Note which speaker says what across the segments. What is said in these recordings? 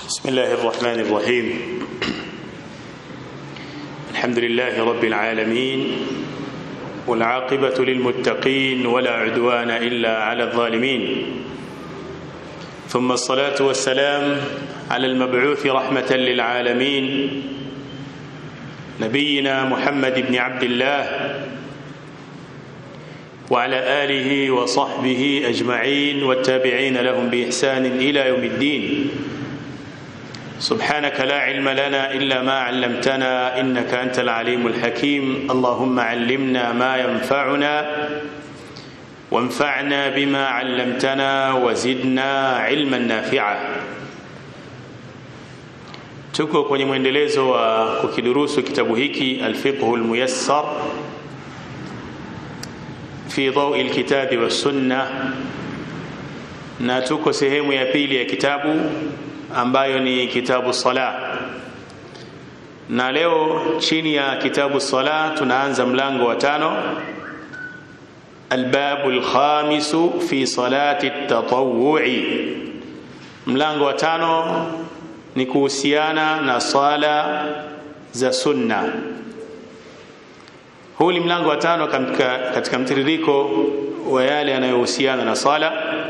Speaker 1: بسم الله الرحمن الرحيم الحمد لله رب العالمين والعاقبة للمتقين ولا عدوان إلا على الظالمين ثم الصلاة والسلام على المبعوث رحمة للعالمين نبينا محمد بن عبد الله وعلى آله وصحبه أجمعين والتابعين لهم بإحسان إلى يوم الدين سبحانك لا علم لنا إلا ما علمتنا إنك أنت العليم الحكيم اللهم علمنا ما ينفعنا وانفعنا بما علمتنا وزدنا علما نافعا tuko kwenye mwendelezo wa kukidurusu kitabu hiki alfiqhu lmuyassar fi daui lkitabi wassunna na tuko sehemu ya pili ya kitabu ambayo ni kitabu sala na leo chini ya kitabu sala tunaanza mlango wa tano albabu lkhamisu fi salati tatawui mlango wa tano ni kuhusiana na sala za sunna huu ni mlango wa tano katika, katika mtiririko wa yale yanayohusiana na sala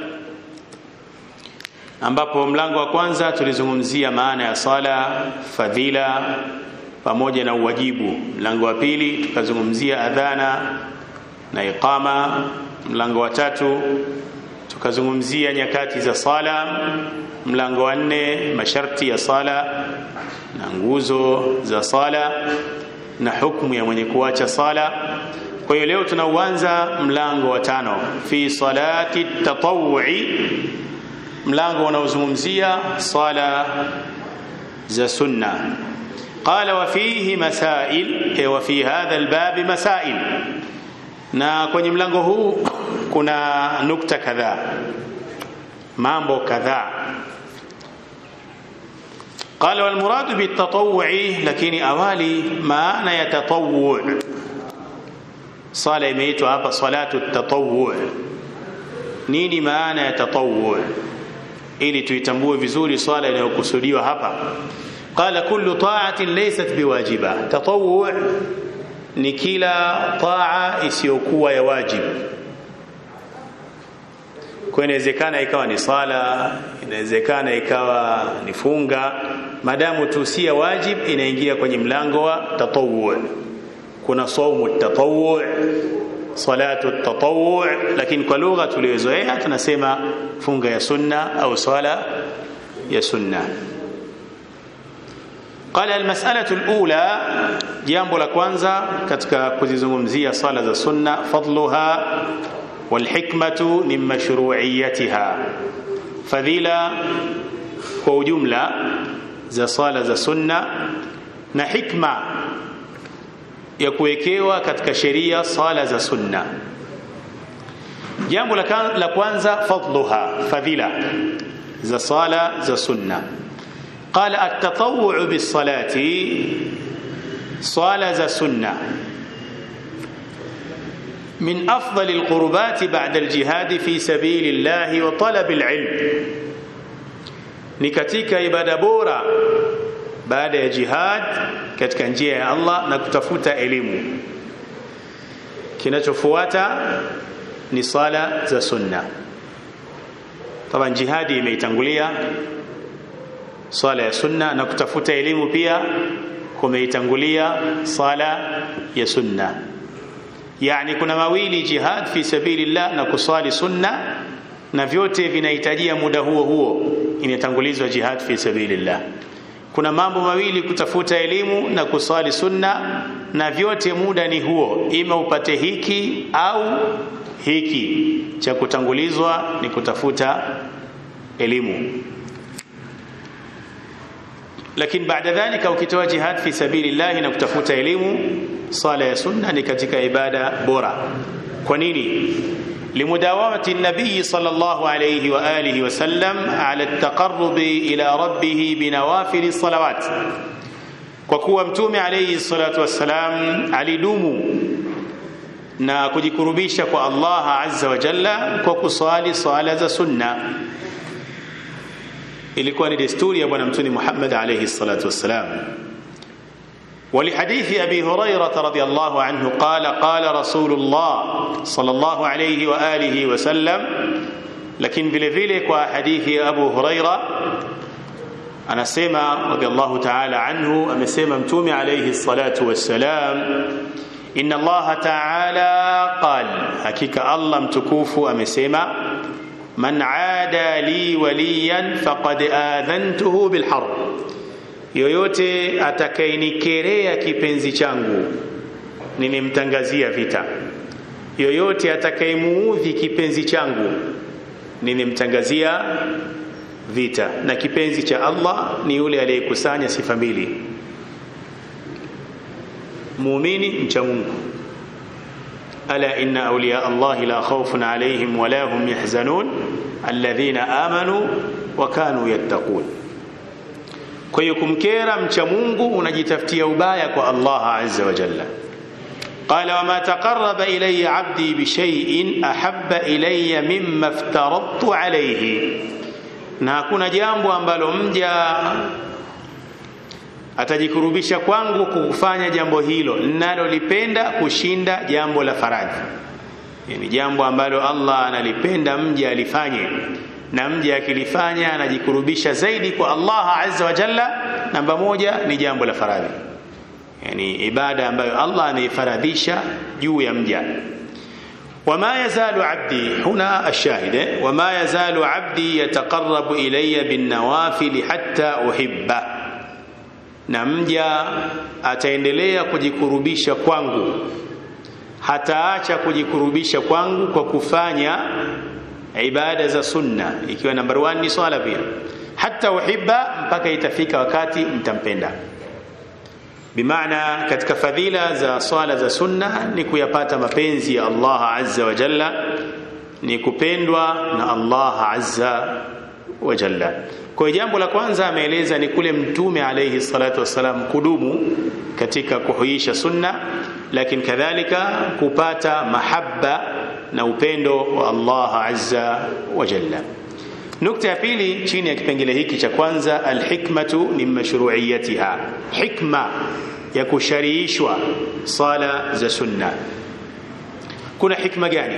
Speaker 1: ambapo mlango wa kwanza tulizungumzia maana ya sala fadhila pamoja na uwajibu mlango wa pili tukazungumzia adhana na iqama mlango wa tatu tukazungumzia nyakati za sala mlango wa nne masharti ya sala na nguzo za sala na hukumu ya mwenye kuacha sala kwa hiyo leo tunauanza mlango wa tano fi salati tatawui mlango unaozungumzia sala za sunna qala wa fihi masail wa fi hadha albab masail na kwenye mlango huu kuna nukta kadhaa mambo kadhaa قال والمراد بالتطوع لكن awali maana ya tatawwu sala imeitwa hapa salatu tatawwu nini maana ya tatawwu ili tuitambue vizuri swala inayokusudiwa hapa qala kullu ta'atin laysat biwajiba tatawwu ni kila taa isiyokuwa ya wajibu kwa inawezekana ikawa ni sala inawezekana ikawa ni funga madamu tu si ya wajib inaingia kwenye mlango wa tatawwu kuna saumu tatawwu salatu tatawwu lakini kwa lugha tuliyozoea tunasema funga ya sunna au sala ya sunna قال المسألة الأولى jambo la kwanza katika kuzizungumzia sala za sunna fadluha walhikmatu min mashru'iyatiha fadhila kwa ujumla za sala za sunna na hikma ya kuwekewa katika sheria sala za sunna jambo la kwanza fadluha fadhila za sala za sunna قال التطوع بالصلاة صلاة ذا سنة من أفضل القربات بعد الجهاد في سبيل الله وطلب العلم نكتيك إبادة بورا بعد جهاد katika njia ya Allah na kutafuta elimu kinachofuata ni sala za sunna taban jihadi imeitangulia swala ya sunna na kutafuta elimu pia kumeitangulia sala ya sunna yani kuna mawili jihad fi sabilillah na kuswali sunna na vyote vinahitajia muda huo huo inatangulizwa jihad fi sabilillah kuna mambo mawili kutafuta elimu na kuswali sunna na vyote muda ni huo ima upate hiki au hiki cha kutangulizwa ni kutafuta elimu lakini baada dhalika ukitoa jihad fi sabilillah na kutafuta elimu sala ya sunna ni katika ibada bora kwa nini لمداومة النبي صلى الله عليه وآله وسلم على التقرب إلى ربه بنوافل الصلوات وكوا متوم عليه الصلاة والسلام alidumu na kujikurubisha kwa Allah azza wa jalla kwa kusali sala za sunna ilikuwa ni desturi ya bwana mtume Muhammad alayhi salatu wassalam ولحديث أبي هريرة رضي الله عنه قال قال رسول الله صلى الله عليه وآله وسلم لكن vile vile kwa hadithi ya Abu Huraira anasema radhiallahu ta'ala anhu amesema mtume alayhi salatu wassalam inna Allah ta'ala qal hakika Allah mtukufu amesema man aada li waliyan faqad adhantuhu bilharb yoyote atakayenikerea kipenzi changu nimemtangazia vita yoyote atakayemuudhi kipenzi changu nimemtangazia vita na kipenzi cha Allah ni yule aliyekusanya sifa mbili muumini mcha Mungu ala inna awliya Allah la khawfun alayhim wa la hum yahzanun alladhina amanu wa kanu yattaqun kwa hiyo kumkera mcha Mungu unajitafutia ubaya kwa Allah azza wa jalla قال وما تقرب إلي عبدي بشيء أحب إلي مما افترضت عليه na hakuna jambo ambalo mja atajikurubisha kwangu kufanya jambo hilo ninalolipenda kushinda jambo la faradhi yani jambo ambalo Allah analipenda mja alifanye na mja akilifanya anajikurubisha zaidi kwa Allah azza wa jalla namba moja ni jambo la faradhi yani ibada ambayo Allah anaifaradhisha juu ya mja وما يزال عبدي هنا الشاهد وما يزال عبدي يتقرب إلي بالنوافل حتى أحبه na mja ataendelea kujikurubisha kwangu hataacha kujikurubisha kwangu kwa kufanya ibada za sunna ikiwa number 1 ni swala pia hata uhibba mpaka itafika wakati mtampenda bimaana katika fadhila za swala za sunna ni kuyapata mapenzi ya Allah azza wa jalla ni kupendwa na Allah azza wa jalla kwa jambo la kwanza ameeleza ni kule mtume alayhi salatu wasalam kudumu katika kuhuisha sunna lakini kadhalika kupata mahabba na upendo wa Allah azza wa jalla nukta ya pili chini ya kipengele hiki cha kwanza alhikmatu min mashru'iyatiha hikma ya kushariishwa sala za sunna kuna hikma gani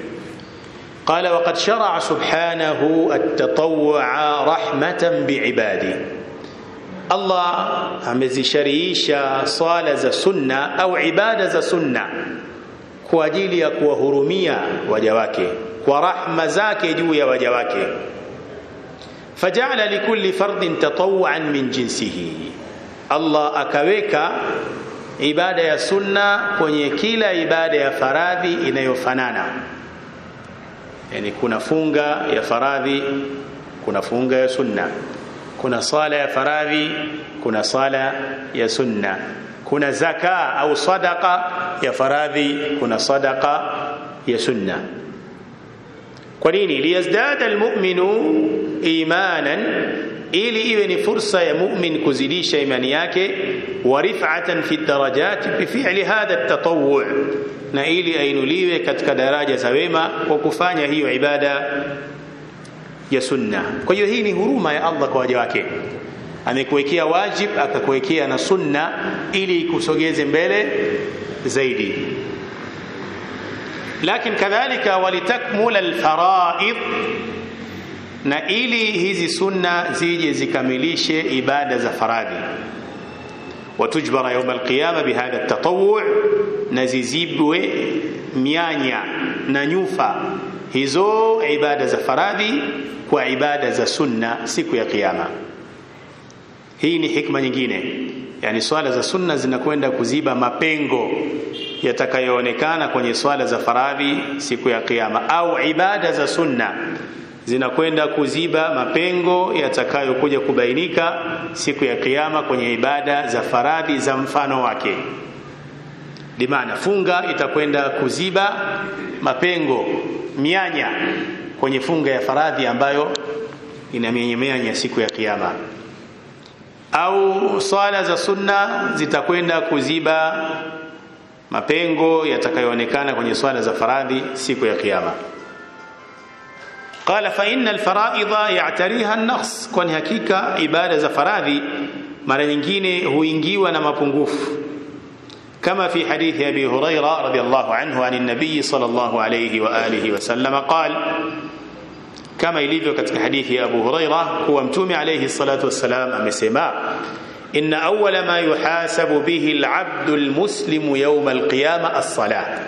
Speaker 1: قال وقد شرع سبحانه التطوع رحمة بعباده الله amezisharisha swala za sunna au ibada za sunna kwa ajili ya kuwahurumia waja wake kwa rahma zake juu ya waja wake fajala likulli fardin tatawwan min jinsihi Allah akaweka ibada ya sunna kwenye kila ibada ya faradhi inayofanana yani kuna funga ya faradhi kuna funga ya sunna kuna sala ya faradhi kuna sala ya sunna kuna zaka au sadaqa ya faradhi kuna sadaqa ya sunna kwa nini liyazdada almu'minu imanan ili iwe ni fursa ya mu'min kuzidisha imani yake wa rif'atan fi darajat bi fi'li hadha at-tatawwu' na ili ainuliwe katika daraja za wema kwa kufanya hiyo ibada ya sunna kwa hiyo hii ni huruma ya Allah kwa waja wake amekuwekea wajib akakuwekea na sunna ili kusogeze mbele zaidi lakini kadhalika walitakmula alfaraid na ili hizi sunna zije zikamilishe ibada za faradhi watujbara yawm alqiyama bihadha at-tatawwu' na zizibwe mianya na nyufa hizo ibada za faradhi kwa ibada za sunna siku ya kiyama hii ni hikma nyingine yani swala za sunna zinakwenda kuziba mapengo yatakayoonekana kwenye swala za faradhi siku ya kiyama au ibada za sunna zinakwenda kuziba mapengo yatakayokuja kubainika siku ya kiyama kwenye ibada za faradhi za mfano wake bimaana funga itakwenda kuziba mapengo mianya kwenye funga ya faradhi ambayo inamenyemenya siku ya kiyama au swala za sunna zitakwenda kuziba mapengo yatakayoonekana kwenye swala za faradhi siku ya kiyama qala fa inna alfaraidha ya'tariha an-naqs kwani hakika ibada za faradhi mara nyingine huingiwa na mapungufu كما في حديث ابي هريره رضي الله عنه عن النبي صلى الله عليه واله وسلم قال كما ilivyo katika hadithi ya Abu Huraira kuwa mtume alayhi salatu wassalam amesema إن أول ما يحاسب به العبد المسلم يوم القيامة الصلاة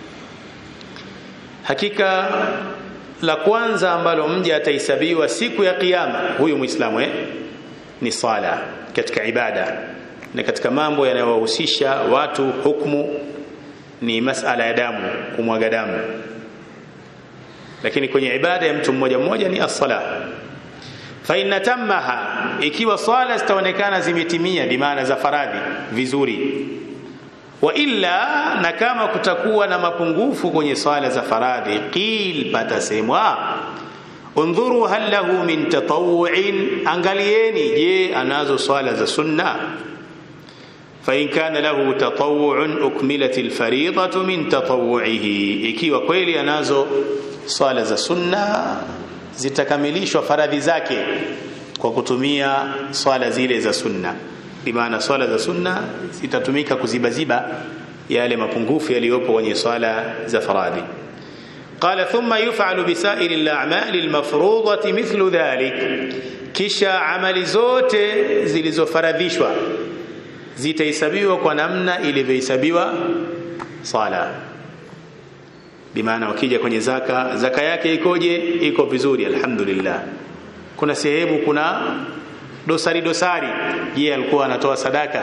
Speaker 1: hakika la kwanza ambalo mja atahesabiwa siku ya kiyama huyu muislamu eh? ni sala katika ibada na katika mambo yanayowahusisha watu hukumu ni masala ya damu kumwaga damu lakini kwenye ibada ya mtu mmoja mmoja ni as-sala fa inna tammaha ikiwa swala zitaonekana zimetimia bimaana za faradhi vizuri wa illa na kama kutakuwa na mapungufu kwenye swala za faradhi qil patasemwa undhuru hal lahu min tatawu'in angalieni je anazo swala za sunna فإن كان له تطوع أكملت الفريضة من تطوعه ikiwa kweli anazo swala za sunna zitakamilishwa faradhi zake kwa kutumia swala zile za sunna bimaana swala za sunna zitatumika kuzibaziba yale mapungufu yaliyopo kwenye swala za faradhi قال ثم يفعل بسائر الأعمال المفروضة مثل ذلك kisha amali zote zilizofaradhishwa zitahesabiwa kwa namna ilivyohesabiwa sala bimaana ukija kwenye zaka zaka yake ikoje iko vizuri alhamdulillah kuna sehemu kuna dosari dosari je alikuwa anatoa sadaka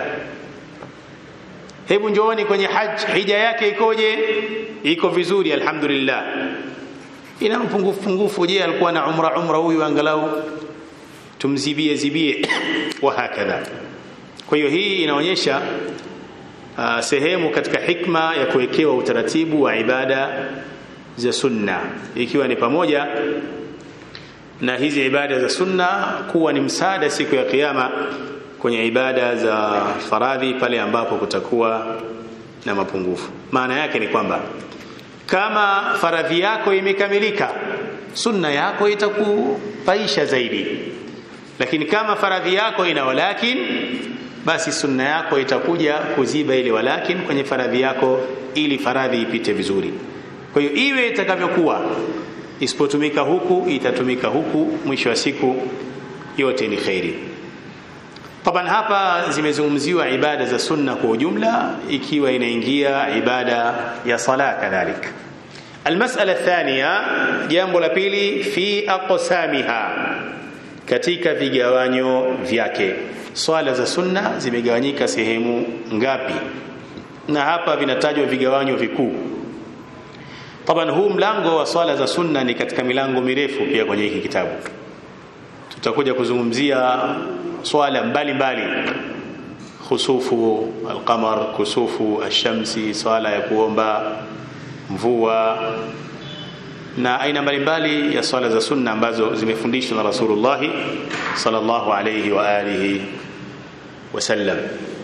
Speaker 1: hebu njooni kwenye haj hija yake ikoje iko vizuri alhamdulillah ina mpungufu pungufu je alikuwa na umra umra huyu angalau tumzibie zibie wa hakadha kwa hiyo hii inaonyesha uh, sehemu katika hikma ya kuwekewa utaratibu wa ibada za sunna ikiwa ni pamoja na hizi ibada za sunna kuwa ni msaada siku ya kiyama kwenye ibada za faradhi pale ambapo kutakuwa na mapungufu maana yake ni kwamba kama faradhi yako imekamilika sunna yako itakupaisha zaidi lakini kama faradhi yako ina walakin basi sunna yako itakuja kuziba ile walakin kwenye faradhi yako ili faradhi ipite vizuri kwa hiyo iwe itakavyokuwa isipotumika huku itatumika huku mwisho wa siku yote ni khairi taban hapa zimezungumziwa ibada za sunna kwa ujumla ikiwa inaingia ibada ya sala kadhalik المسألة الثانية jambo la pili fi aqsamiha katika vigawanyo vyake swala za sunna zimegawanyika sehemu ngapi na hapa vinatajwa vigawanyo vikuu taban huu mlango wa swala za sunna ni katika milango mirefu pia kwenye hiki kitabu tutakuja kuzungumzia swala mbalimbali khusufu alqamar kusufu alshamsi swala ya kuomba mvua na aina mbalimbali ya swala za sunna ambazo zimefundishwa na Rasulullah sallallahu alayhi wa alihi wasallam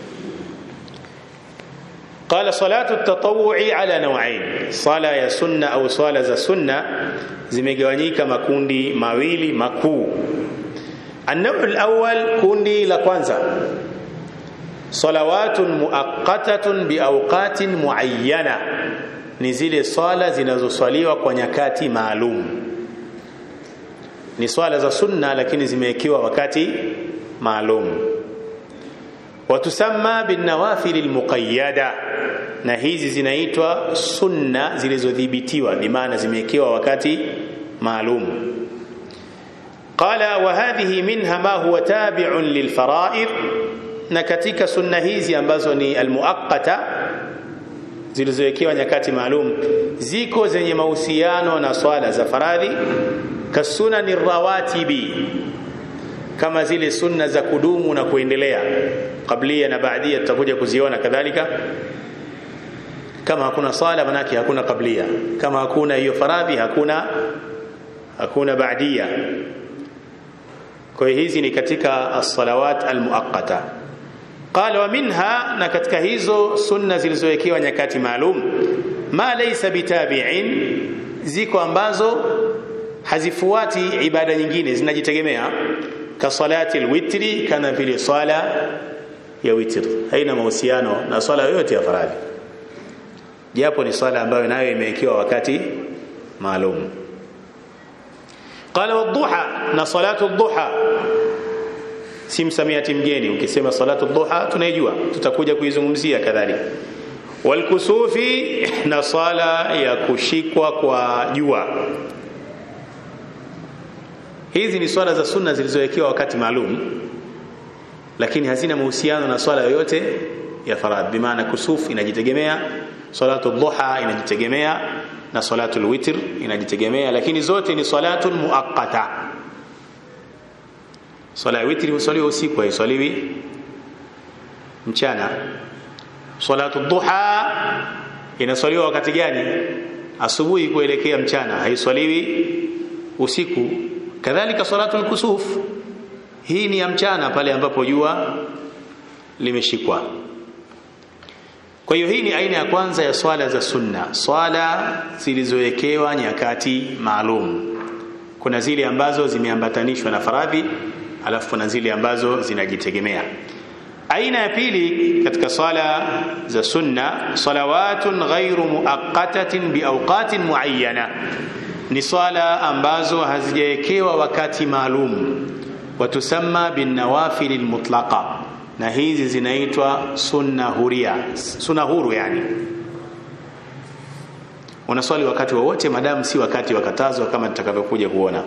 Speaker 1: قال صلاة التطوع على نوعين صلاة يا سنة أو صلاة za sunna zimegawanyika makundi mawili makuu النوع الأول kundi la kwanza صلوات مؤقتة بأوقات معينة ni zile swala zinazoswaliwa kwa nyakati maalum ni swala za sunna lakini zimewekewa wakati maalum watusamma binawafil almuqayyada na hizi zinaitwa sunna zilizodhibitiwa bimaana zimewekewa wakati maalum qala wa hadhihi minha ma huwa tabi'un lilfara'id na katika sunna hizi ambazo ni almuaqqata zilizowekewa nyakati maalum ziko zenye mahusiano na swala za faradhi kasunani rawatibi kama zile sunna za kudumu na kuendelea kablia na baadia tutakuja kuziona kadhalika kama hakuna sala manake hakuna kablia kama hakuna hiyo faradhi hakuna hakuna baadia kwa hiyo hizi ni katika as-salawat al-muaqqata qala wa minha na katika hizo sunna zilizowekewa nyakati maalum ma laysa bitabi'in ziko ambazo hazifuati ibada nyingine zinajitegemea ka salati alwitri kana vile swala ya witr haina mahusiano na swala yoyote ya faradhi japo ni swala ambayo nayo imewekewa wakati maalum qala wadhuha na salatu dhuha si msamiati mgeni ukisema salatu dhuha tunaijua tutakuja kuizungumzia kadhalika walkusufi na sala ya kushikwa kwa jua hizi ni swala za sunna zilizowekewa wakati maalum lakini hazina mahusiano na swala yoyote ya faradhi bimaana kusuf inajitegemea salatu dhuha inajitegemea na salatu alwitr inajitegemea lakini zote ni salatu muaqqata swala ya witri husaliwa usiku haiswaliwi mchana salatu dhuha inaswaliwa wakati gani asubuhi kuelekea mchana haiswaliwi usiku kadhalika salatu alkusuf hii ni ya mchana pale ambapo jua limeshikwa kwa hiyo hii ni aina ya kwanza ya swala za sunna swala zilizowekewa nyakati maalum kuna zile ambazo zimeambatanishwa na faradhi alafu kuna zile ambazo zinajitegemea aina ya pili katika swala za sunna salawatun ghairu muaqqatatin biawqatin muayyana ni swala ambazo hazijawekewa wakati maalum watusamma binawafil almutlaqa na hizi zinaitwa sunna huria sunna huru yani unaswali wakati wowote madamu si wakati wakatazwa kama tutakavyokuja kuona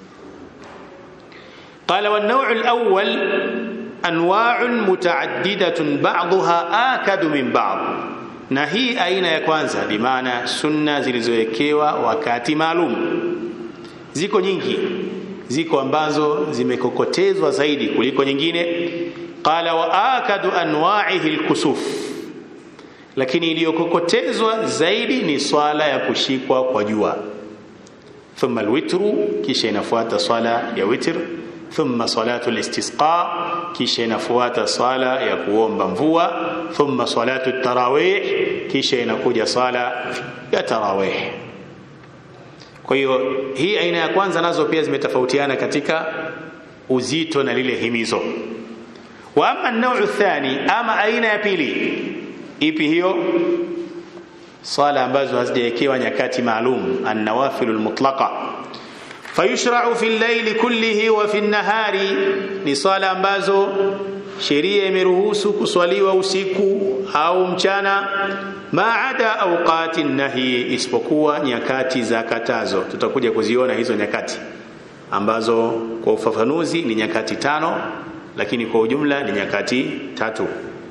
Speaker 1: قال والنوع الأول أنواع متعددة بعضها آكد من بعض na hii aina ya kwanza bimaana sunna zilizowekewa wakati maalum ziko nyingi ziko ambazo zimekokotezwa zaidi kuliko nyingine qala wa akadu anwa'ihi alkusuf lakini iliyokokotezwa zaidi ni swala ya kushikwa kwa jua thumma alwitru kisha inafuata swala ya witr thumma salatu listisqa kisha inafuata swala ya kuomba mvua thumma salatu tarawih kisha inakuja swala ya tarawih kwa hiyo hii aina ya kwanza nazo pia zimetofautiana katika uzito na lile himizo wa amma an thani ama aina ya pili ipi hiyo swala ambazo hazijawekewa nyakati maalum an-nawafil al-mutlaqa fayushra'u fi al-layli kullihi wa fi an-nahari ni swala ambazo sheria imeruhusu kuswaliwa usiku au mchana maada awqati nahi isipokuwa nyakati za katazo tutakuja kuziona hizo nyakati ambazo kwa ufafanuzi ni nyakati tano lakini kwa ujumla ni nyakati tatu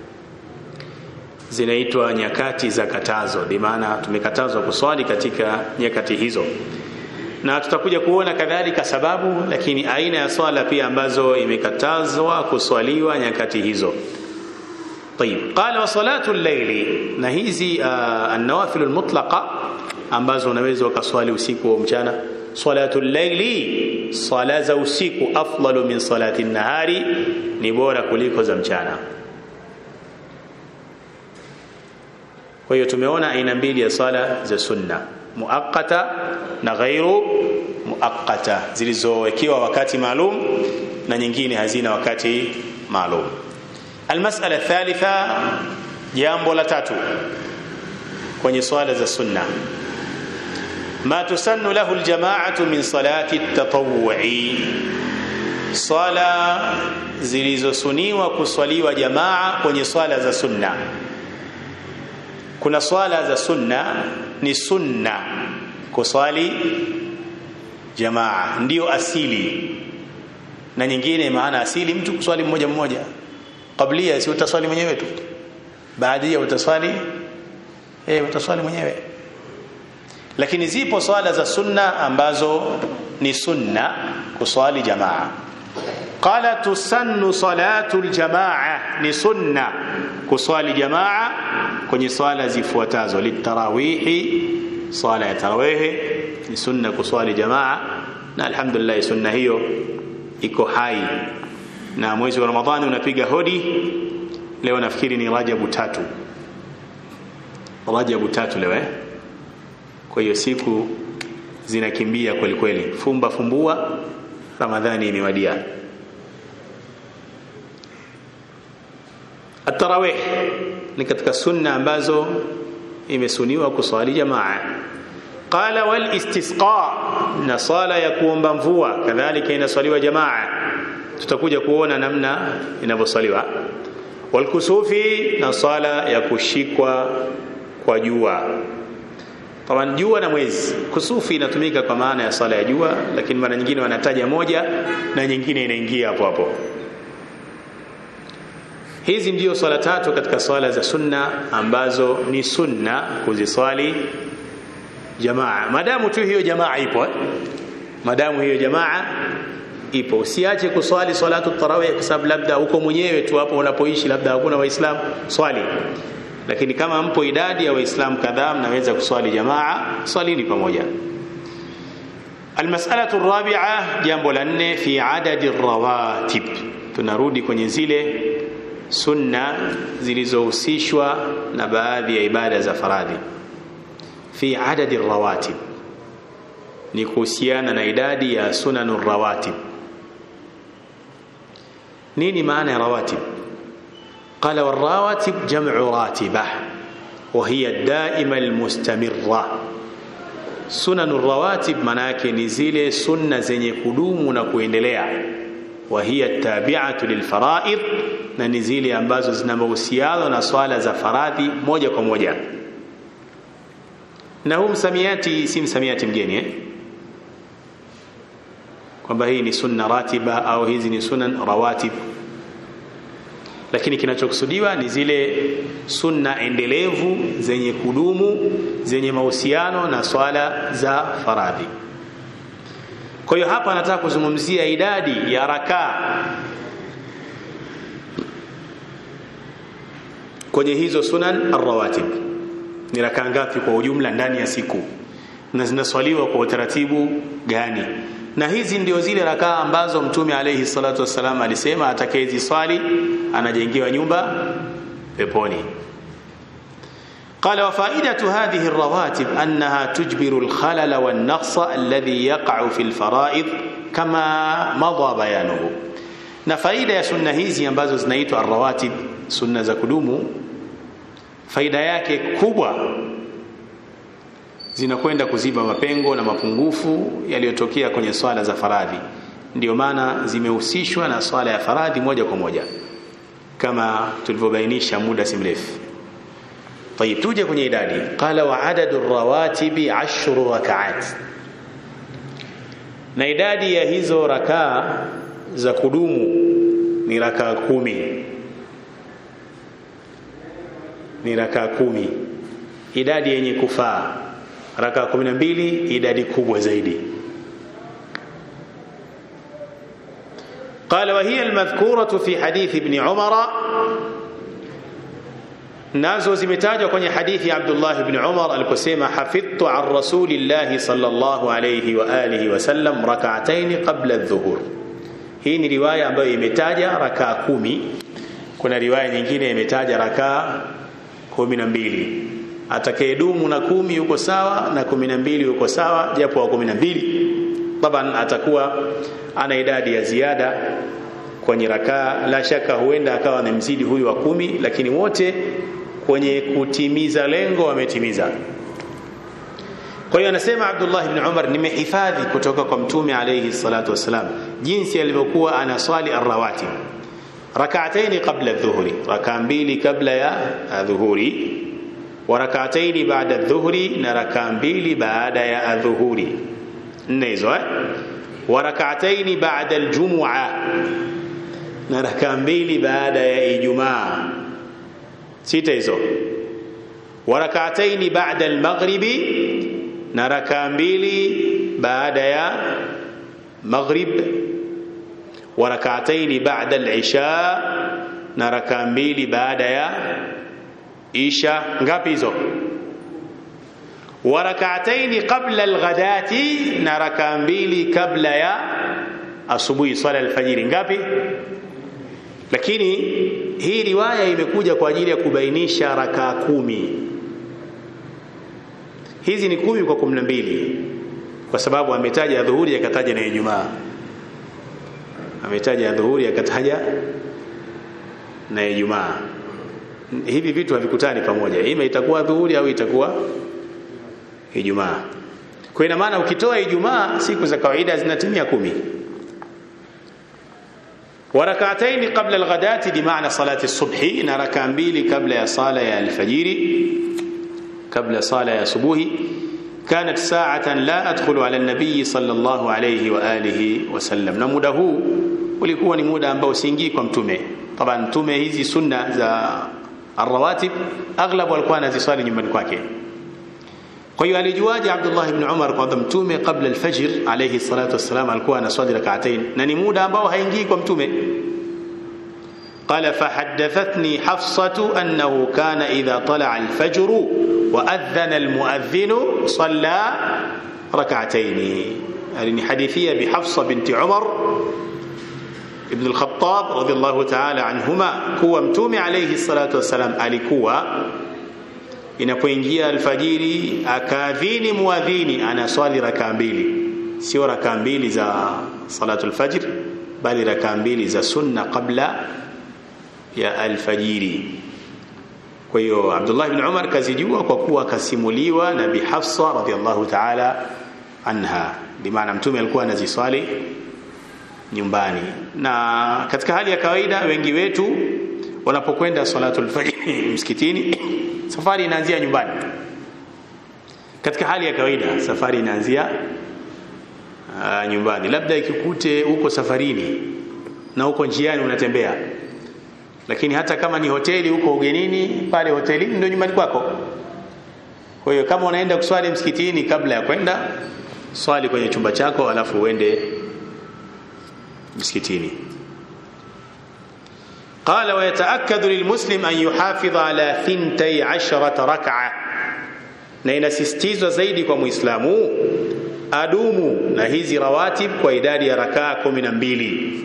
Speaker 1: zinaitwa nyakati za katazo bimaana tumekatazwa kuswali katika nyakati hizo na tutakuja kuona kadhalika sababu lakini aina ya swala pia ambazo imekatazwa kuswaliwa nyakati hizo طيب قال وصلاه الليل na hizi uh, an-nawafil al-mutlaqa ambazo unaweza ukaswali usiku au mchana salatu al-layli sala za usiku afdalu min salati an-nahari ni bora kuliko za mchana kwa hiyo tumeona aina mbili ya sala za sunna muaqqata na ghairu muaqqata zilizowekewa wakati maalum na nyingine hazina wakati maalum almas'ala thalitha jambo la tatu kwenye swala za sunna ma tusannu lahu aljama'atu min salati at-tatawwu'i swala zilizosuniwa kuswaliwa jamaa kwenye swala za sunna kuna swala za sunna ni sunna kuswali jamaa ndio asili na nyingine maana asili mtu kuswali mmoja mmoja qablia si utaswali mwenyewe tu baadia utaswali eh utaswali mwenyewe lakini zipo swala za sunna ambazo ni sunna kuswali jamaa qala tusannu salatu aljamaa ni sunna kuswali jamaa kwenye swala zifuatazo litarawihi swala ya tarawih ni sunna kuswali jamaa na alhamdulillah sunna hiyo iko hai na mwezi wa ramadhani unapiga hodi leo nafikiri ni rajabu tatu rajabu tatu leo eh kwa hiyo siku zinakimbia kweli kweli fumba fumbua ramadhani imewadia atarawih ni katika sunna ambazo imesuniwa kuswali jamaa qala wal istisqa na sala ya kuomba mvua kadhalika inaswaliwa jamaa tutakuja kuona namna inavyoswaliwa wal kusufi na sala ya kushikwa kwa jua Taban jua na mwezi. Kusufi inatumika kwa maana ya sala ya jua, lakini mara nyingine wanataja moja na nyingine inaingia hapo hapo. Hizi ndio swala tatu katika swala za sunna ambazo ni sunna kuziswali jamaa, madamu tu hiyo jamaa ipo eh? madamu hiyo jamaa ipo, usiache kuswali salatu tarawih kwa sababu labda uko mwenyewe tu hapo unapoishi, labda hakuna Waislamu, swali lakini kama mpo idadi ya waislamu kadhaa mnaweza kuswali jamaa swalini pamoja almas'alatu rabi'a jambo la nne fi adadi rawatib tunarudi kwenye zile sunna zilizohusishwa na baadhi ya ibada za faradhi fi adadi rawatib ni kuhusiana na idadi ya sunanu rawatib nini maana ya rawatib قال والرواتب جمع راتبة وهي الدائمة المستمرة سنن الرواتب manake ni zile sunna zenye kudumu na kuendelea وهي التابعة للفرائض na ni zile ambazo zina mahusiano na swala za faradhi moja kwa moja na huu msamiati si msamiati mgeni eh? kwamba hii ni sunna ratiba au hizi ni sunan rawatib lakini kinachokusudiwa ni zile sunna endelevu zenye kudumu zenye mahusiano na swala za faradhi kwa hiyo hapa nataka kuzungumzia idadi ya rakaa kwenye hizo sunan arrawatib ni rakaa ngapi kwa ujumla ndani ya siku na zinaswaliwa kwa utaratibu gani na hizi ndio zile rakaa ambazo mtume alayhi salatu wassalam alisema atakayeziswali anajengewa nyumba peponi قال وفائدة هذه الرواتب أنها تجبر الخلل والنقص الذي يقع في الفرائض كما مضى بيانه na faida ya sunna hizi ambazo zinaitwa arrawatib sunna za kudumu faida yake kubwa zinakwenda kuziba mapengo na mapungufu yaliyotokea kwenye swala za faradhi ndio maana zimehusishwa na swala ya faradhi moja kwa moja kama tulivyobainisha muda si mrefu طيب tuje kwenye idadi qala wa adadu rawatibi ashru rakaat na idadi ya hizo rakaa za kudumu ni rakaa kumi ni rakaa kumi idadi yenye kufaa rakaa kumi na mbili idadi kubwa zaidi قال وهي المذكورة في حديث ابن عمر nazo zimetajwa kwenye hadithi ya Abdullah ibn Umar aliposema hafidhtu an rasulillahi sallallahu alayhi wa alihi wasallam rak'atayn qabla adh-dhuhur. Hii ni riwaya ambayo imetaja rakaa kumi. Kuna riwaya nyingine imetaja rakaa kumi na mbili. Atakayedumu na kumi yuko sawa na kumi na mbili yuko sawa, japo wa kumi na mbili taban atakuwa ana idadi ya ziada kwenye rakaa. La shaka huenda akawa amemzidi huyu wa kumi, lakini wote kwenye kutimiza lengo wametimiza. Kwa hiyo anasema Abdullah ibn Umar, nimehifadhi kutoka kwa Mtume alayhi salatu wassalam jinsi alivyokuwa anaswali arrawatib rak'atayn qabla adh-dhuhri, rakaa mbili kabla ya adhuhuri, wa rak'atayn ba'da adh-dhuhri, na rakaa mbili baada ya adhuhuri. Nne hizo eh? wa rak'atayn ba'da al-jum'a, na rakaa mbili baada ya Ijumaa sita hizo wa rak'ataini ba'da al-maghribi na rakaa mbili baada ya maghrib wa rak'ataini ba'da al-isha na rakaa mbili baada ya isha ngapi hizo wa rak'ataini qabla al-ghadati na rakaa mbili kabla ya asubuhi swala al-fajiri ngapi lakini hii riwaya imekuja kwa ajili ya kubainisha rakaa kumi hizi ni kumi kwa kumi na mbili kwa sababu ametaja dhuhuri akataja na Ijumaa ametaja dhuhuri akataja na Ijumaa hivi vitu havikutani pamoja ima itakuwa dhuhuri au itakuwa Ijumaa kwa ina maana ukitoa Ijumaa siku za kawaida zinatimia kumi وركعتين قبل الغداة بمعنى صلاة الصبح إن ركع mbili قبل يا صلاة الفجر قبل صلاة صبوه كانت ساعة لا أدخل على النبي صلى الله عليه وآله وسلم na muda huu ulikuwa ni muda ambao siingii kwa mtume طبعا mtume hizi sunna za الرواتب aghlabu alikuwa anaziswali nyumbani kwake kwa hiyo alijuaje Abdullah ibn Umar kwamba mtume kabla alfajr alayhi salatu wassalam alikuwa anaswali rak'atain na ni muda ambao haingii kwa mtume قال فحدثتني حفصة أنه كان إذا طلع الفجر وأذن المؤذن صلى ركعتين يعني حديثية بحفصة بنت عمر ابن الخطاب رضي الله تعالى عنهما كوا متومي عليه الصلاة والسلام alikuwa inapoingia alfajiri akaadhini muadhini anaswali rakaa mbili sio rakaa mbili za salatul fajr bali rakaa mbili za sunna kabla ya alfajiri kwa hiyo Abdullah ibn Umar kazijua kwa kuwa kasimuliwa na Bi Hafsa radhiallahu ta'ala anha bimaana mtume alikuwa anaziswali nyumbani na katika hali ya kawaida wengi wetu wanapokwenda salatul fajr msikitini safari inaanzia nyumbani katika hali ya kawaida safari inaanzia uh, nyumbani labda ikikute uko safarini na uko njiani unatembea lakini hata kama ni hoteli uko ugenini pale hotelini ndio nyumbani kwako kwa hiyo kama unaenda kuswali msikitini kabla ya kwenda swali kwenye chumba chako alafu uende msikitini قال ويتأكد للمسلم أن يحافظ على ثنتي عشرة ركعة na inasisitizwa zaidi kwa muislamu adumu na hizi rawatib kwa idadi ya rakaa kumi na mbili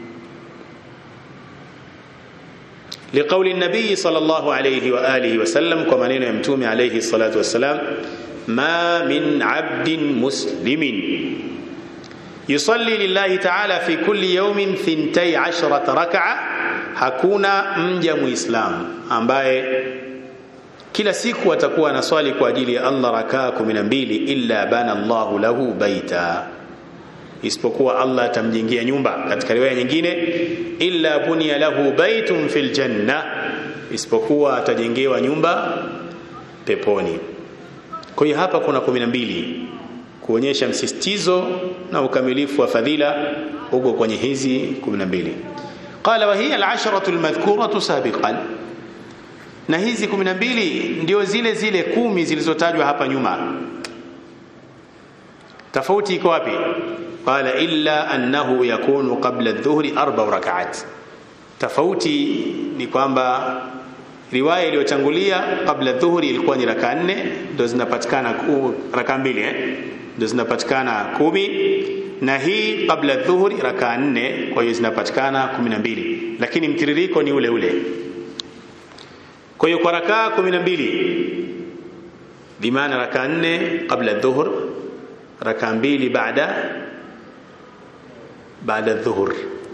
Speaker 1: لقول النبي صلى الله عليه وآله وسلم كما نينا يمتومي عليه الصلاة والسلام ما من عبد مسلم يصلي لله تعالى في كل يوم ثنتي عشرة ركعة hakuna mja muislamu ambaye kila siku atakuwa anaswali kwa ajili ya Allah rakaa 12 illa bana Allahu lahu baita isipokuwa Allah atamjengea nyumba katika riwaya nyingine illa bunya lahu baitun fil janna isipokuwa atajengewa nyumba peponi kwa hiyo hapa kuna 12 kuonyesha msisitizo na ukamilifu wa fadhila uko kwenye hizi 12 قال وهي العشرة المذكورة سابقا na hizi 12 ndio zile zile kumi zilizotajwa hapa nyuma tofauti iko wapi qala illa annahu yakunu qabla adh-dhuhri arba rak'at tofauti ni kwamba riwaya iliyotangulia kabla dhuhuri ilikuwa ni raka nne ndio zinapatikana raka mbili eh ndio zinapatikana kumi na hii kabla dhuhuri raka nne kwa hiyo zinapatikana kumi na mbili lakini mtiririko ni ule ule kwa hiyo kwa rakaa kumi na mbili bimaana raka nne kabla dhuhur raka mbili baada baada dhuhur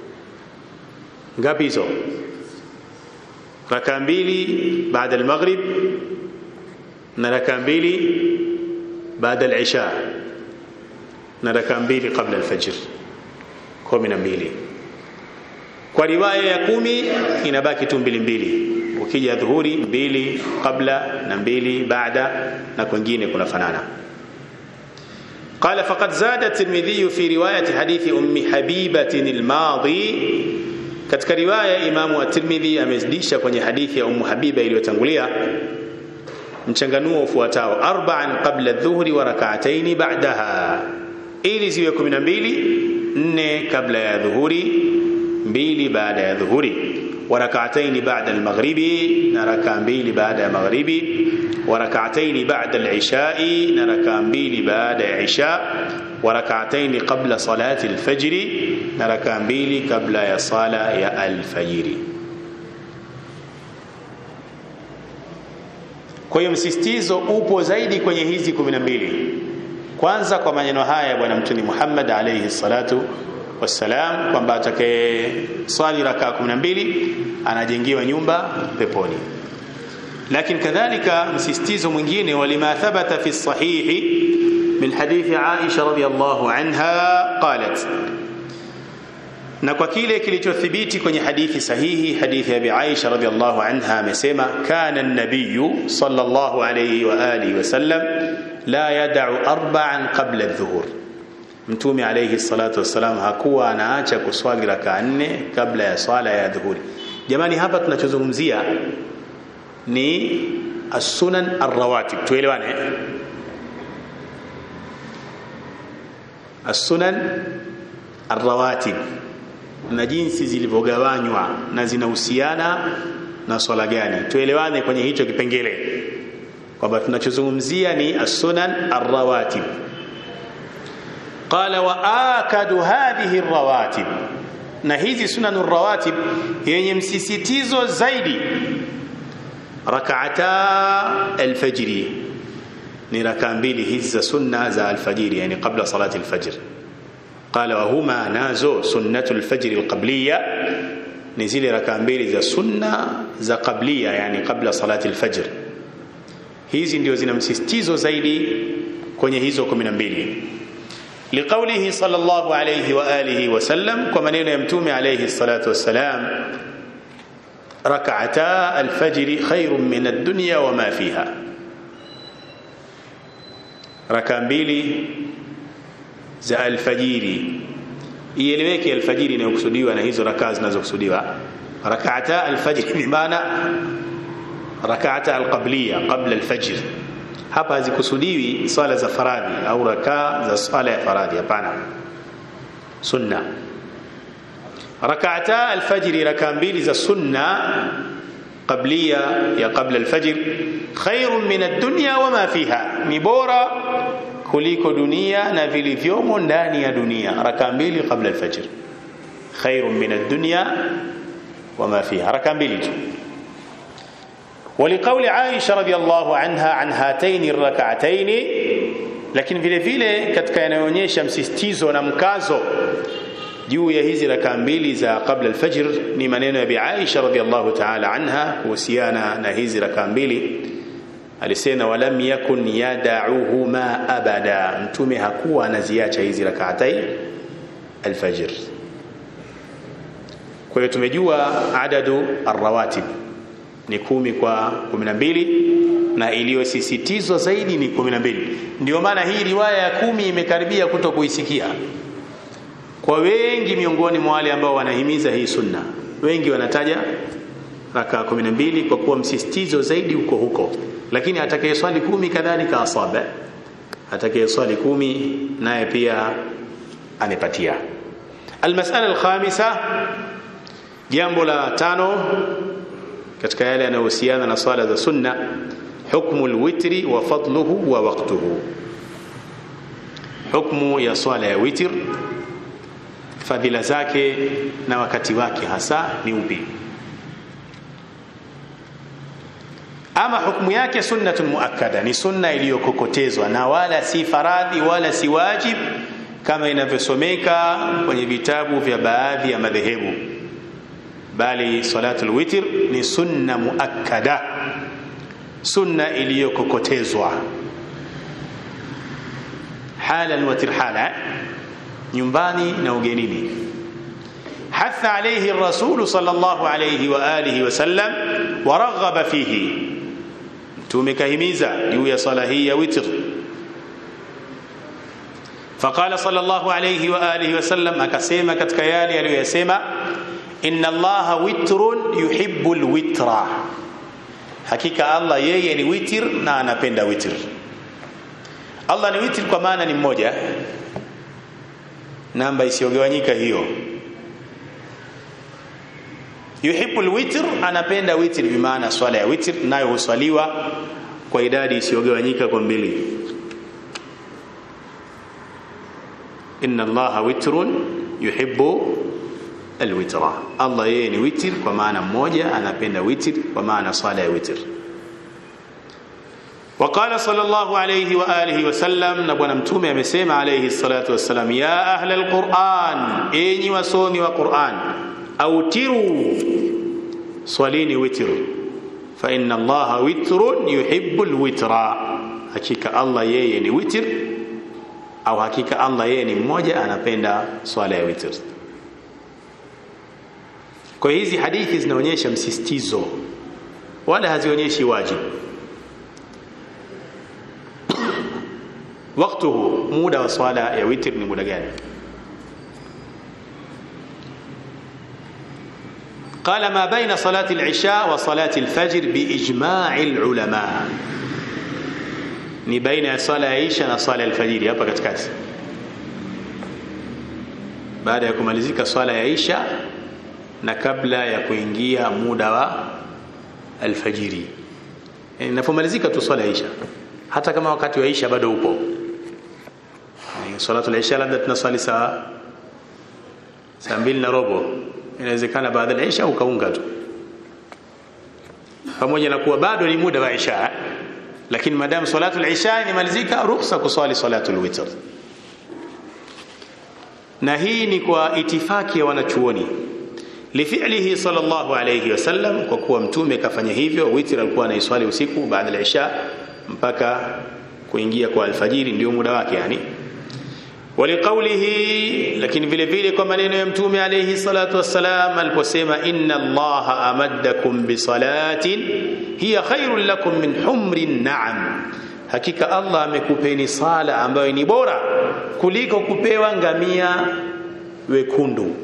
Speaker 1: ngapi hizo raka mbili baada almaghrib na raka mbili baada alisha na raka mbili kabla alfajr kumi na mbili kwa riwaya ya kumi inabaki tu mbili mbili ukija dhuhuri mbili kabla na mbili baada na kwingine kunafanana قال فقد زاد الترمذي في رواية حديث أم حبيبة الماضي katika riwaya Imamu at-Tirmidhi amezidisha kwenye hadithi ya Ummu Habiba iliyotangulia mchanganuo ufuatao arba'an qabla adh-dhuhri wa rak'atayn ba'daha ili ziwe 12 nne kabla ya dhuhuri mbili baada ya dhuhuri wa rak'atayn ba'da al-maghribi na rak'a mbili baada ya maghribi wa rak'atayn ba'da al-isha'i na rak'a mbili baada ya isha wa rak'atayn qabla salati al-fajr na rak'a mbili kabla ya sala ya al-fajr kwa hiyo msisitizo upo zaidi kwenye hizi 12 kwanza kwa maneno haya ya bwana mtume Muhammad alayhi salatu wassalam kwamba atakaye swali rakaa 12 anajengiwa nyumba peponi lakini kadhalika msisitizo mwingine walima thabata fi sahihi min hadithi Aisha radhiyallahu anha qalat na kwa kile kilichothibiti kwenye hadithi sahihi hadithi ya Abi Aisha radhiallahu anha amesema kana an-nabiy sallallahu alayhi wa alihi wasallam la yad'u arba'an qabla adh-dhuhur mtume alayhi salatu wassalam hakuwa anaacha kuswali rakaa nne kabla ya swala ya dhuhuri jamani hapa tunachozungumzia ni as-sunan ar-rawatib tuelewane as-sunan ar-rawatib na jinsi zilivyogawanywa na zinahusiana na swala gani tuelewane kwenye hicho kipengele kwamba tunachozungumzia ni as-sunan ar-rawatib qala wa akadu hadhihi ar-rawatib na hizi sunan ar-rawatib yenye msisitizo zaidi rak'ata al-fajr ni raka mbili hizi za sunna za al-fajr yani kabla salati al-fajr قال وهما نازو سنة الفجر القبلية نزيل ركع mbili za sunna za qablia yani kabla salati alfajr hizi ndio zina msisitizo zaidi kwenye hizo 12 liqaulihi sallallahu alayhi wa alihi wasallam kwa maneno ya mtume alayhi salatu wassalam rak'ata alfajr khairun min ad-dunya wama fiha raka mbili za alfajiri ieleweke alfajiri inayokusudiwa na hizo rakaa zinazokusudiwa rak'ata alfajr bi maana rak'ata alqabliya qabla alfajr hapa hazikusudiwi swala za faradhi au rakaa za swala ya faradhi hapana sunna rak'ata alfajr rakaa mbili za sunna qabliya ya qabla alfajr khairun min ad-dunya wama fiha ni bora kuliko dunia na vilivyomo ndani ya dunia raka mbili kabla alfajr khairun min ad-dunya wama fiha raka mbili tu ولقول عائشة رضي الله عنها عن هاتين الركعتين lakini vile vile katika yanayoonyesha msisitizo na mkazo juu ya hizi raka mbili za kabla alfajr ni maneno ya Bi Aisha radhiallahu ta'ala anha kuhusiana na hizi raka mbili alisema walam yakun yada'uhuma abada mtume hakuwa anaziacha hizi rak'atai alfajr kwa hiyo tumejua adadu arrawatib ni kumi kwa 12 na iliyosisitizwa zaidi ni 12 ndio maana hii riwaya ya kumi imekaribia kuto kuisikia kwa wengi miongoni mwa wale ambao wanahimiza hii sunna wengi wanataja raka 12 kwa kuwa msisitizo zaidi uko huko lakini atakayeswali kumi kadhalika asaba atakayeswali kumi naye pia amepatia almasala alkhamisa jambo la tano katika yale yanayohusiana na swala za sunna hukmu alwitri wa fadluhu wa waqtuhu hukmu ya swala ya witr fadhila zake na wakati wake hasa ni upi ama hukumu yake sunnatun muakkada ni sunna iliyokokotezwa na wala si faradhi wala si wajib kama inavyosomeka kwenye vitabu vya baadhi ya madhehebu bali salatul witr ni sunna muakkada sunna iliyokokotezwa halan wa tirhala nyumbani na ugenini hatha alayhi الرسول صلى الله عليه واله وسلم ورغب فيه mtume kahimiza juu ya sala hii ya witr faqala sallallahu alayhi wa alihi wasallam akasema katika yale aliyosema inna allaha witrun yuhibbul witra hakika allah yeye ni witr na anapenda witr allah ni witr kwa maana ni mmoja namba isiyogawanyika hiyo yuhibbul witr anapenda witr bimaana swala ya witr nayo huswaliwa kwa idadi isiyogawanyika kwa mbili inna allaha witrun yuhibbu alwitra allah yeye ni witr kwa maana mmoja anapenda witr kwa maana swala ya witr وقال صلى الله عليه وآله وسلم نبونا متومي amesema عليه الصلاة والسلام يا أهل القرآن إني وصومي وقرآن أوتروا صليني وتر فإن الله وتر يحب الوتر حقيقة الله yeye ni witr au hakika Allah yeye ni mmoja anapenda swala ya witr kwa hizi hadithi zinaonyesha msisitizo wala hazionyeshi wajibu waktuhu muda wa swala ya witr ni muda gani قال ما بين صلاة العشاء وصلاة الفجر بإجماع العلماء ni baina ya swala ya isha na swala ya alfajiri hapa katikati baada ya kumalizika swala ya isha na kabla ya kuingia muda wa alfajiri inapomalizika tu swala ya isha hata kama wakati wa isha bado upo salatu al-isha labda tunaswali saa saa mbili na robo inawezekana baada ya isha ukaunga tu pamoja na kuwa bado ni muda wa isha lakini madamu salatu al-isha imalizika ruhusa kuswali salatu al-witr na hii ni kwa itifaki ya wanachuoni lifi'lihi sallallahu alayhi wasallam kwa kuwa mtume kafanya hivyo witr alikuwa anaiswali usiku baada ya isha mpaka kuingia kwa alfajiri ndio muda wake yani waliqaulihi lakini vile vile kwa maneno ya mtume alayhi salatu wassalam aliposema inna allaha amaddakum bisalatin hiya khairul lakum min humrin na'am hakika allah amekupeni sala ambayo ni bora kuliko kupewa ngamia wekundu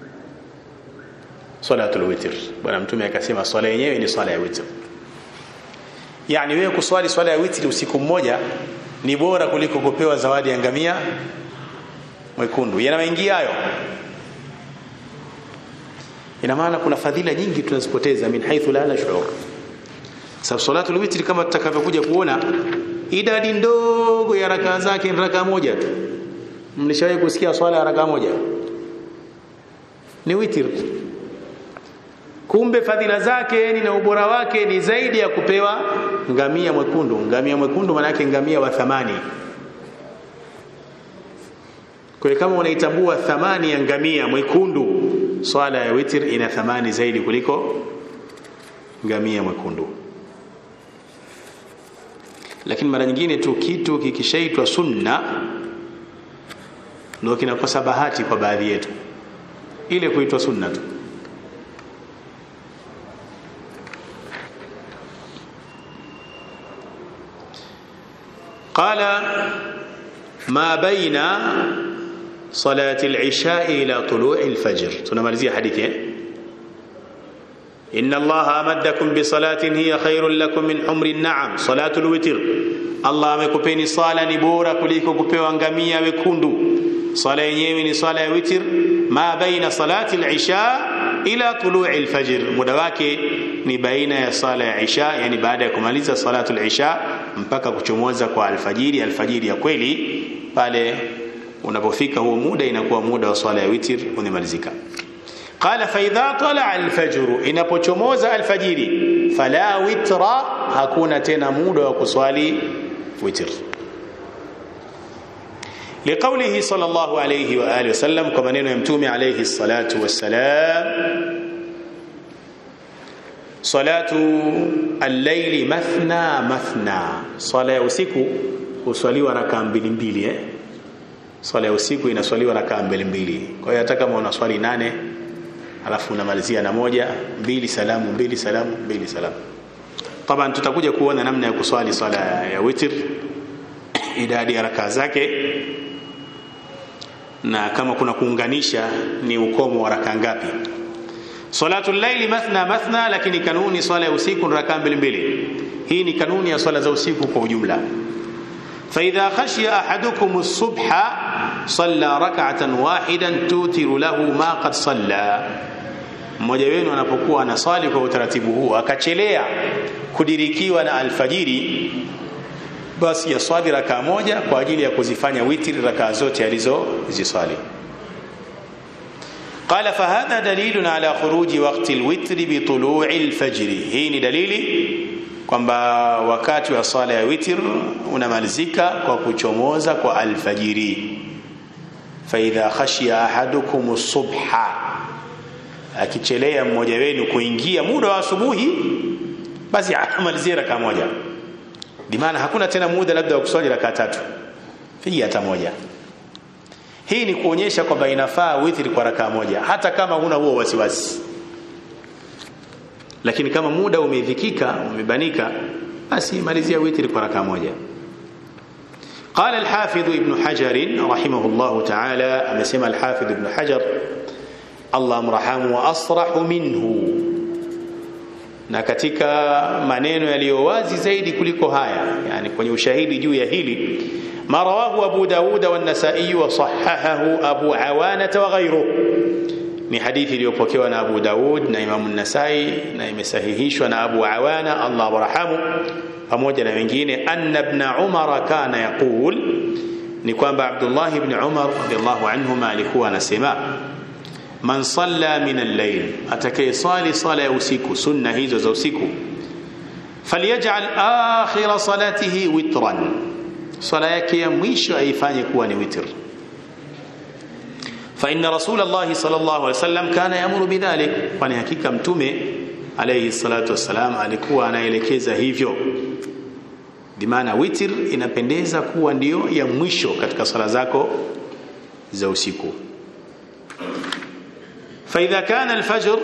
Speaker 1: salatul witr bwana mtume akasema swala yenyewe ni swala ya witr yani wewe kuswali swala ya witri usiku mmoja ni bora kuliko kupewa zawadi ya ngamia mwekundu yanaingia hayo ina maana kuna fadhila nyingi tunazipoteza min haithu la nashur sababu salatul witri kama tutakavyokuja kuona idadi ndogo ya rakaa zake ni rakaa moja tu mlishawahi kusikia swala ya rakaa moja ni witr kumbe fadhila zake ni na ubora wake ni zaidi ya kupewa ngamia mwekundu ngamia mwekundu maana yake ngamia wa thamani kwa kama unaitambua thamani ya ngamia mwekundu swala ya witr ina thamani zaidi kuliko ngamia mwekundu lakini mara nyingine tu kitu kikishaitwa sunna ndio kinakosa bahati kwa baadhi yetu ile kuitwa sunna tu قال ما بين صلاة العشاء إلى طلوع الفجر تنمالزي حديثي إن الله أمدكم بصلاة هي خير لكم من حمر النعم صلاة الوتر الله amekupeni sala ni bora kuliko kupewa ngamia wekundu sala yenyewe ni sala ya witr ma baina salati al-isha ila tulu'i al-fajr muda wake ni baina ya sala ya isha yani baada ya kumaliza salatu al-isha mpaka kuchomoza kwa alfajiri alfajiri ya kweli pale unapofika huo muda inakuwa muda wa swala ya witr unamalizika qala fa idha tala alfajr inapochomoza alfajiri fala witra hakuna tena muda wa kuswali witr لقوله صلى الله عليه واله وسلم كما نينو يمتومي عليه الصلاه والسلام صلاه الليل مثنى مثنى صلاه ya usiku huswaliwa rakaa mbili mbili eh swala ya usiku inaswaliwa rakaa mbili mbili kwa hiyo hata kama unaswali nane alafu unamalizia na moja mbili salamu mbili salamu mbili salamu taban tutakuja kuona namna ya kuswali swala ya witr idadi ya rakaa zake na kama kuna kuunganisha ni ukomo wa rakaa ngapi salatu llaili mathna mathna lakini kanuni swala ya usiku ni rakaa mbili mbili hii ni kanuni ya swala za usiku kwa ujumla فإذا خشي أحدكم الصبح صلى ركعة واحدا توتر له ما قد صلى mmoja wenu anapokuwa anaswali kwa utaratibu huu akachelea kudirikiwa na alfajiri basi yaswali rakaa moja kwa ajili ya kuzifanya witri rakaa zote alizoziswali قال فهذا دليل على خروج وقت الوتر بطلوع الفجر hii ni dalili kwamba wakati wa swala ya witr unamalizika kwa kuchomoza kwa alfajiri faidha khashiya ahadukum subha akichelea mmoja wenu kuingia muda wa asubuhi basi amalizie raka moja bimaana hakuna tena muda labda wa kuswali raka tatu piga hata moja hii ni kuonyesha kwamba inafaa witri kwa raka moja hata kama huna huo wasiwasi lakini kama muda umedhikika umebanika basi malizia witri kwa raka moja قال الحافظ ابن حجر رحمه الله تعالى أمسم الحافظ ابن حجر الله مرحمه وأصرح منه na katika maneno yaliyo wazi zaidi kuliko haya yani kwenye ushahidi juu ya hili ma rawahu abu daud wa an-nasa'i wa sahahahu abu awana wa ghayruhu ni hadithi iliyopokewa na abu daud na imam an-nasa'i na imesahihishwa na abu awana Allah warhamu pamoja na wengine anna ibn umar kana yaqul ni kwamba abdullah ibn umar radiyallahu anhuma alikuwa anasema man salla min al-layl atakayesali sala ya usiku sunna hizo za usiku falyaj'al akhir salatihi witran sala yake ya mwisho aifanye kuwa ni witr fa inna rasul allah sallallahu alaihi wasallam kana yamuru bidhalik kwani hakika mtume alayhi salatu wassalam alikuwa anaelekeza hivyo bimaana witr inapendeza kuwa ndiyo ya mwisho katika sala zako za usiku فإذا كان الفجر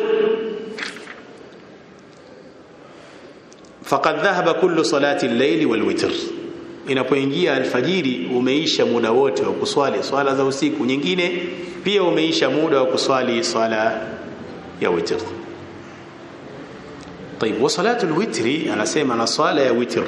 Speaker 1: فقد ذهب كل صلاة الليل والوتر inapoingia alfajiri umeisha muda wote wa kuswali swala za usiku nyingine pia umeisha muda wa kuswali swala ya witr طيب وصلاه الوتر anasema na swala ya witr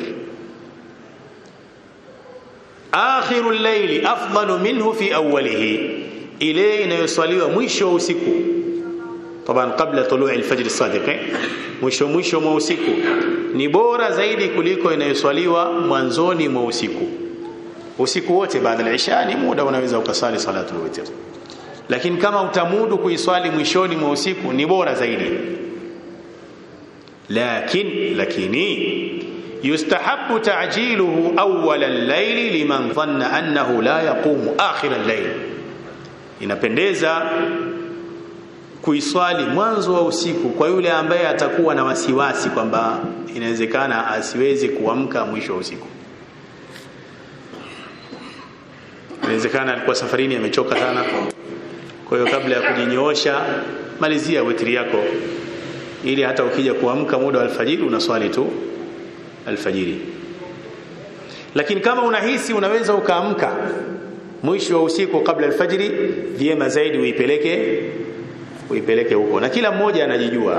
Speaker 1: akhiru al-layl afdalu minhu fi awwalihi ile inayoswaliwa mwisho wa usiku طبعا قبل طلوع الفجر الصادق mwisho mwisho mwa usiku ni bora zaidi kuliko inayoswaliwa mwanzoni mwa usiku usiku wote baada ya isha ni muda unaweza ukasali salatul witr lakini kama utamudu kuiswali mwishoni mwa usiku ni bora zaidi lakin lakini yustahabbu ta'jiluhu awwal al-layl liman dhanna annahu la yaqumu akhir al-layl inapendeza kuiswali mwanzo wa usiku kwa yule ambaye atakuwa na wasiwasi kwamba inawezekana asiwezi kuamka mwisho wa usiku inawezekana alikuwa safarini amechoka sana kwa hiyo kabla ya kujinyoosha malizia witri yako ili hata ukija kuamka muda wa alfajiri unaswali tu alfajiri lakini kama unahisi unaweza ukaamka mwisho wa usiku kabla alfajiri vyema zaidi uipeleke uipeleke huko na kila mmoja anajijua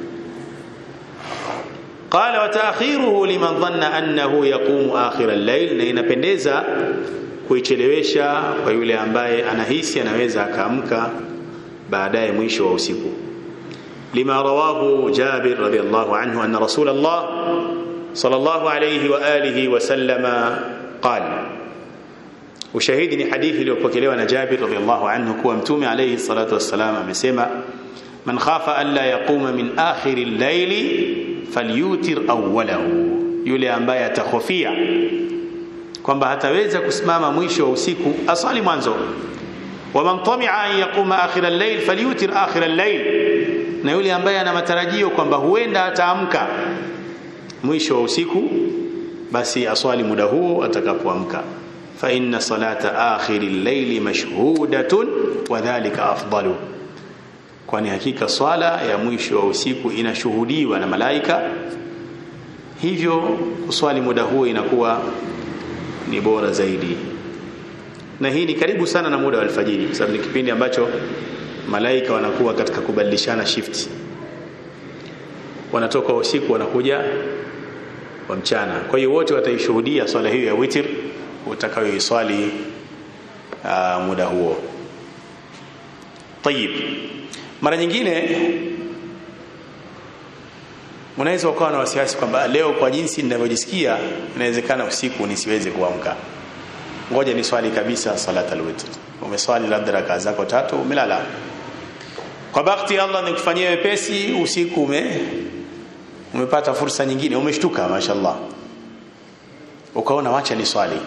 Speaker 1: qala wa ta'khiruhu liman dhanna annahu yaqumu akhir al-layl na inapendeza kuichelewesha kwa yule ambaye anahisi anaweza akaamka baadaye mwisho wa usiku lima rawahu Jabir radiyallahu anhu anna Rasulullah sallallahu alayhi wa alihi wa sallama qala ushahidi ni hadithi iliyopokelewa na Jabir radhiallahu anhu kuwa mtume alayhi salatu wassalam amesema man khafa an la yaquma min akhir al-layl falyutir awwalahu yule ambaye atakhofia kwamba hataweza kusimama mwisho wa usiku asali mwanzo wa man tami'a an yaquma akhir al-layl falyutir akhir al-layl na yule ambaye ana matarajio kwamba huenda ataamka mwisho wa usiku basi aswali muda huo atakapoamka فإن صلاة آخر الليل مشهودة وذلك أفضل kwani hakika swala ya mwisho wa usiku inashuhudiwa na malaika hivyo kuswali muda huo inakuwa ni bora zaidi na hii ni karibu sana na muda wa alfajiri kwa sababu ni kipindi ambacho malaika wanakuwa katika kubadilishana shift wanatoka usiku wanakuja wa mchana kwa hiyo wote wataishuhudia swala hiyo ya witr utakayoiswali uh, muda huo tayib mara nyingine unaweza ukawa na wasiwasi kwamba leo kwa jinsi ninavyojisikia inawezekana usiku nisiweze kuamka ngoja ni swali kabisa salat alwitr umeswali labda rakaa zako tatu umelala kwa bakti Allah nikufanyie wepesi usiku ume umepata fursa nyingine umeshtuka mashallah ukaona wacha ni swali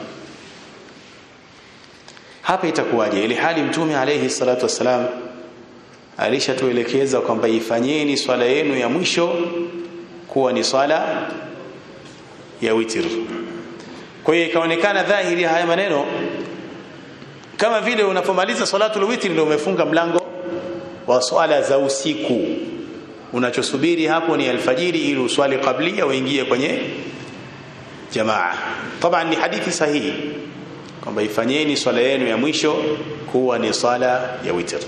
Speaker 1: hapa itakuwaje ili hali mtume alayhi salatu wassalam alishatuelekeza kwamba ifanyeni swala yenu ya mwisho kuwa ni swala ya witr kwa hiyo ikaonekana dhahiri haya maneno kama vile unapomaliza salatul witr ndio umefunga mlango wa swala za usiku unachosubiri hapo ni alfajiri ili uswali qablia uingie kwenye jamaa taban ni hadithi sahihi kwamba ifanyeni swala yenu ya mwisho kuwa ni swala ya witr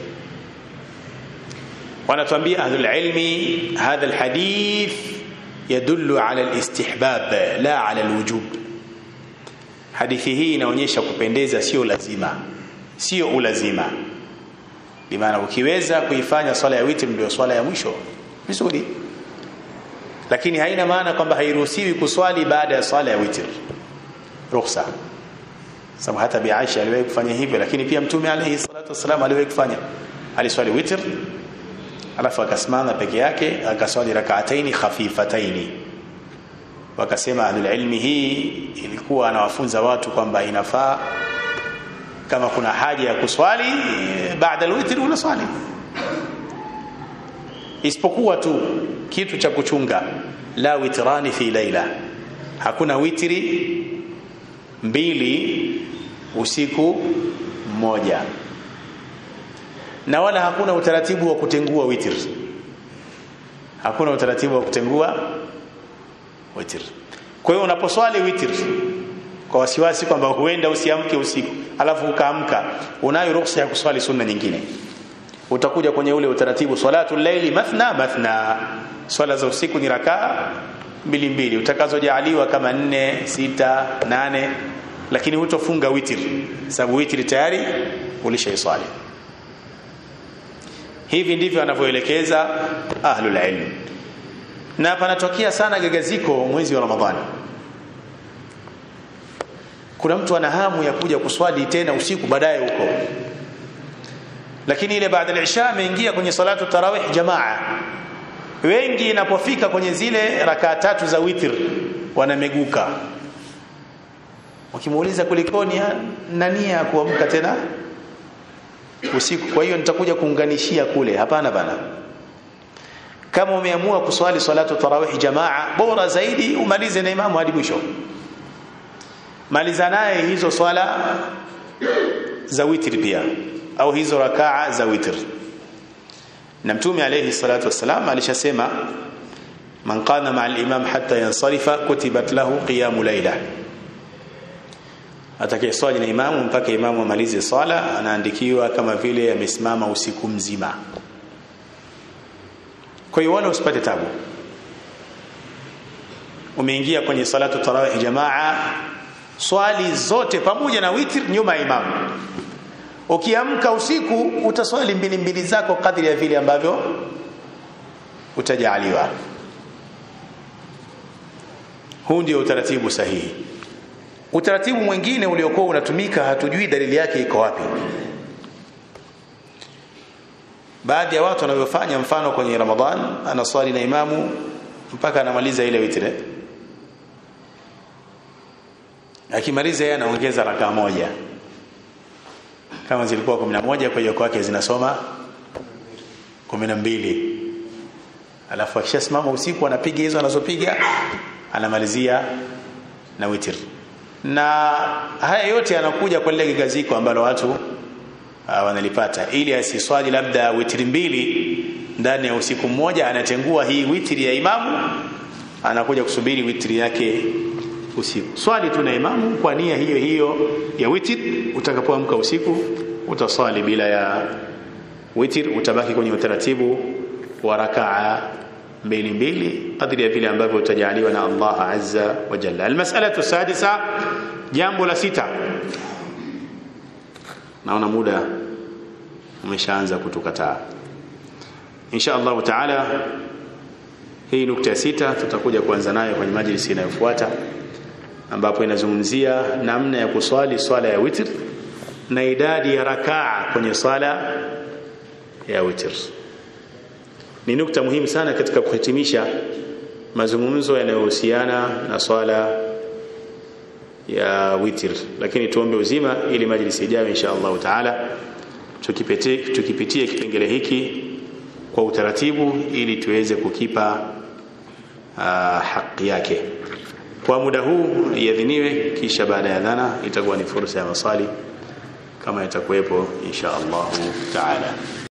Speaker 1: wanatuambia ahlul ilmi hadha alhadith yadullu ala alistihbab la ala alwujub hadithi hii inaonyesha kupendeza sio lazima sio ulazima bimaana ukiweza kuifanya swala ya witr ndio swala ya mwisho vizuri lakini haina maana kwamba hairuhusiwi kuswali baada ya swala ya witr ruhusa sababu hata bi Aisha aliwahi kufanya hivyo lakini pia mtume alayhi salatu wasallam aliwahi kufanya aliswali witr alafu akasimama peke yake akaswali rak'ataini khafifataini wakasema ahlul ilmi hii ilikuwa anawafunza watu kwamba inafaa kama kuna haja ya kuswali baada alwitr unaswali isipokuwa tu kitu cha kuchunga la witrani fi laila hakuna witri mbili usiku mmoja na wala hakuna utaratibu wa kutengua witr hakuna utaratibu wa kutengua witr kwa hiyo unaposwali witr kwa wasiwasi kwamba huenda usiamke usiku alafu ukaamka unayo ruhusa ya kuswali sunna nyingine utakuja kwenye ule utaratibu salatu llaili mathna mathna swala za usiku ni rakaa mbili mbili utakazojaliwa kama nne sita nane lakini hutofunga witr sababu witr tayari ulishaiswali hivi ndivyo anavyoelekeza ahlul ilm na panatokea sana gagaziko mwezi wa ramadhani kuna mtu ana hamu ya kuja kuswali tena usiku baadaye huko lakini ile baada al-isha ameingia kwenye salatu tarawih jamaa wengi inapofika kwenye zile rakaa tatu za witr wanameguka wakimuuliza kulikoni nania ya kuamka tena usiku kwa hiyo nitakuja kuunganishia kule hapana bana kama umeamua kuswali salatu tarawih jamaa bora zaidi umalize na imamu hadi mwisho maliza naye hizo swala za witr pia au hizo rakaa za witr na mtume alayhi salatu wassalam alishasema man qama ma'a al-imam hatta yansarifa kutibat lahu qiyamu layla atakayeswali na imamu mpaka imamu amalize swala anaandikiwa kama vile amesimama usiku mzima kwa hiyo wala usipate tabu umeingia kwenye salatu tarawih jamaa swali zote pamoja na witr nyuma ya imamu ukiamka usiku utaswali mbili mbili zako kadri ya vile ambavyo utajaliwa huu ndio utaratibu sahihi utaratibu mwingine uliokuwa unatumika hatujui dalili yake iko wapi baadhi ya watu wanavyofanya mfano kwenye ramadhan anaswali na imamu mpaka anamaliza ile witre akimaliza yeye anaongeza rakaa moja kama zilikuwa 11 kwa hiyo kwake zinasoma 12 alafu akishasimama usiku anapiga hizo anazopiga anamalizia na witr na haya yote yanakuja kwa lile gaziko ambalo watu uh, wanalipata ili asiswali labda witri mbili ndani ya usiku mmoja anatengua hii witri ya imamu anakuja kusubiri witri yake usiku swali tu na imamu kwa nia hiyo hiyo ya witr utakapoamka usiku utaswali bila ya witr utabaki kwenye utaratibu wa rakaa mbili mbili kadri ya vile ambavyo utajaliwa na Allah azza wa jalla almas'alatu sadisa jambo la sita naona muda umeshaanza kutukataa insha Allah taala hii nukta ya sita tutakuja kuanza nayo kwenye majlisi inayofuata ambapo inazungumzia namna ya kuswali swala ya witr na idadi ya rakaa kwenye swala ya witr ni nukta muhimu sana katika kuhitimisha mazungumzo yanayohusiana na swala ya witir lakini tuombe uzima ili majlisi ijayo insha Allah taala tukipitie tukipitie kipengele hiki kwa utaratibu ili tuweze kukipa uh, haki yake kwa muda huu iadhiniwe kisha baada ya dhana itakuwa ni fursa ya maswali kama itakuwepo insha Allah taala